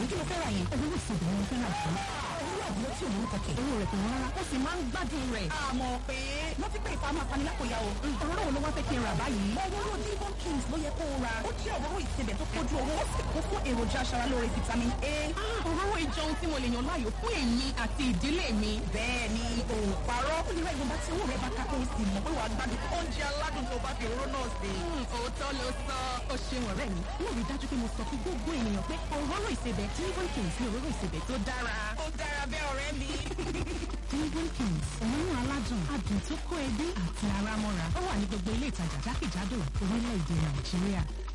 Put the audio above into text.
kí ló fẹ́ ra yẹn. owó ìsèdè ni mo fẹ́ rà jù. owó àbúrò tí òun kọ̀kẹ́. owó rẹ̀ kò wọ́n rárá ó sì máa ń gbádùn rẹ̀. àmọ́ pé wọ́n ti pè ìfamọ́ afanilákòyà o. òróró wo ló wá fẹ́ kí n rà báyìí. òróró Devon Kings ló yẹ kó o ra. ó jẹ́ òróró ìsebẹ̀ tó kójú owó ó sì kún fún èròjà aṣaralóore vitamin A. òróró ìjọ ohun tí mo lè yàn láàyò fún èmi àti ìdílé mi. bẹ́ẹ̀ ni o ò parọ́. ó lè ra ìwọ̀nba tí owó rẹ̀ bá ká kó o sì mọ̀ pé wàá gbádùn oúnjẹ aládùn tó bá fi òróró náà sè. òótọ́ ló sọ ó ṣeun ọ̀rẹ́ mi. mo rí dájú pé mo sọ fún gbogbo ènìyàn pé òróró ìsebẹ̀ Devon Kings ni òróró ìsebẹ̀ tó dára. ó dára bẹ́ẹ̀ ọ̀rẹ́ mi. Devon Kings òórùn aládùn adùn tó kó ẹbí àti ara mọ́ra ó wà ní gbogbo ilé ìtajà jákèjádò orílẹ̀-èdè Nàìjíríà.